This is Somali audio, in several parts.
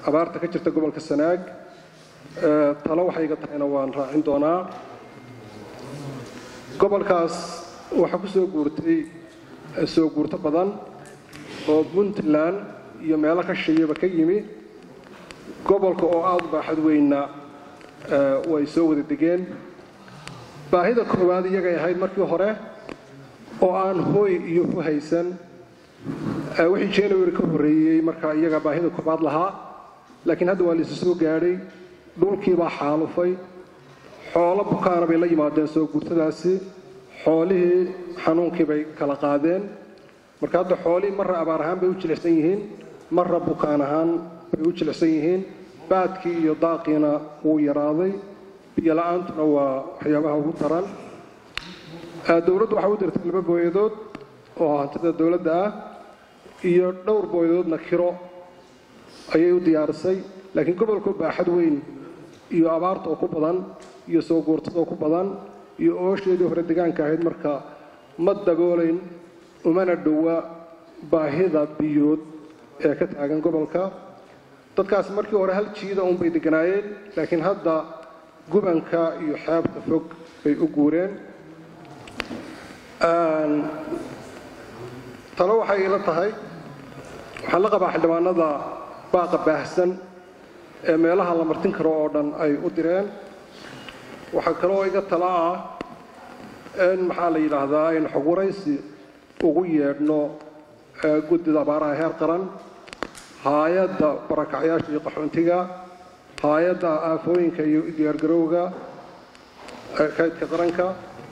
abaarta ka jirta gobolka sanaag talo waxay iga tahayna waan raacin doonaa gobolkaas waxaa ku soo guurtay soo guurto badan oo puntland iyo meelo ka shiyaba ka yimi gobolka oo aada u baaxad weynna way soo wada degeen baahida koowaad iyagay ahayd markii hore oo aan hooy iyo hu haysan wixii january ka horreeyey markaa iyaga baahida koobaad lahaa laakiin hadda waa laisu soo gaadhay dhulkiibaa xaalufay xoolo bukaana bay la yimaadeen soo guurtadaasi xoolihii xanuunkii bay kala qaadeen marka hadda xoolihii marra abaar ahaan bay u jilicsan yihiin marra bukaan ahaan bay u jilicsan yihiin baadkii iyo daaqiina wuu yaraaday biyo la-aantuna waa waxyaabaha ugu daran dowladdu waxay u dirtay laba booyadood oo hantida dowladda ah iyo dhowr booyadoodna kiro ayay u diyaarisay laakiin gobolku baaxad weyn iyo abaarta oo ku badan iyo soo guurtada oo ku badan iyo oosheedii hore degaanka ahayd marka ma daboolayn umana dhowa baahida biyood ee ka taagan gobolka dadkaasi markii hore hal jiida unbay deganaayeen laakiin hadda gubanka iyo xeebta fog bay u guureen talo waxay ila tahay waxaan la qabaa xildhibaanada baaqa baahsan ee meelaha la martin karo oo dhan ay u direen waxaa kaloo iga tala ah in maxaa la yidhaahdaa in xog waraysi ugu yeedhno guddida abaaraha heer qaran haayadda barakacyaasha iyo qaxoontiga haayadda aafooyinka iyo diyaargarowga kaydka qaranka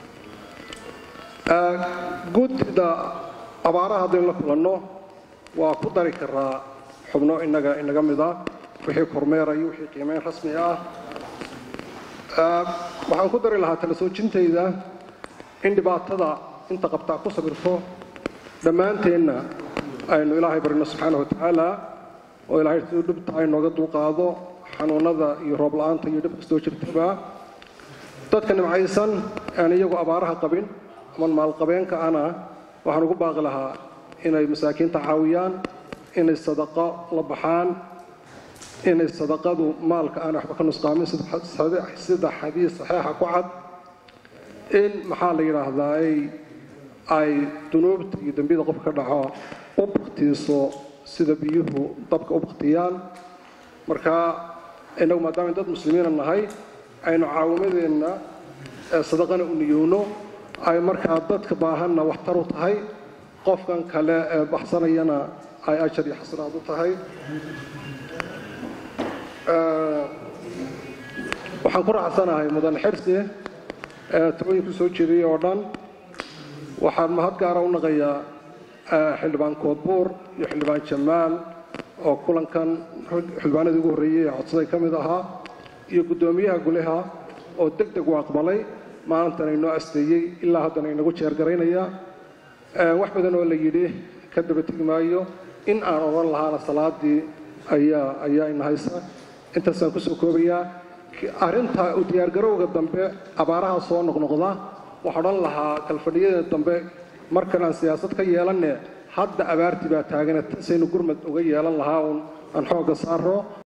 guddida abaaraha haddaynu la kulanno waa ku dari karaa xubno inaga inaga mid ah wixii kormeera iyo wixii qiimeyn rasmi ah waxaan ku dari lahaa tala soojintayda in dhibaatada inta qabtaa ku sabirto dhammaanteenna aynu ilaahay barino subxaana wa tacaala oo ilaahay siduu dhibta ay nooga dulqaado xanuunada iyo roob la-aanta iyo dhib kastoo jirtaba dadka nimcaysan aan iyagu abaaraha qabin aman maalqabeenka ana waxaan ugu baaqi lahaa inay masaakiinta caawiyaan inay sadaqo la baxaan inay sadaqadu maalka aan waxba ka nusqaamin sida xadiis saxiixa ku cad in maxaa la yidhaahdaa ay dunuubta iyo dembiyada qofka ka dhaco u baktiiso sida biyuhu dabka u baktiyaan marka innagu maadaama dad muslimiina nahay aynu caawimadeenna sadaqana u niyowno ay markaa dadka baahanna waxtar u tahay qofkan kale ee baxsanayana ay ajar iyo xasanaad u tahay waxaan ku raacsanahay mudan xirsi ee talooyinku soo jeediyey oo dhan waxaan mahad gaara u naqayaa xildhibaan koodbuur iyo xildhibaan jamaal oo kulankan xildhibaanadii ugu horreeyey ee codsaday ka mid ahaa iyo guddoomiyaha guleha oo deg deg u aqbalay maalintan inoo asteeyey ilaa haddana inagu jeergaraynaya wax badan oo la yidhi ka daba tegi maayo in aan odhan lahaana salaadii ayaa ayaa ina haysa intaasaan kusoo koobayaa arrinta u diyaargarowga dambe abaaraha soo noqnoqda waxaa odhan lahaa kalfadhiyada dambe markan aan siyaasad ka yeelanne hadda abaartii baa taagane tasaynu gurmad uga yeelan lahaa uun aan xoogga saaro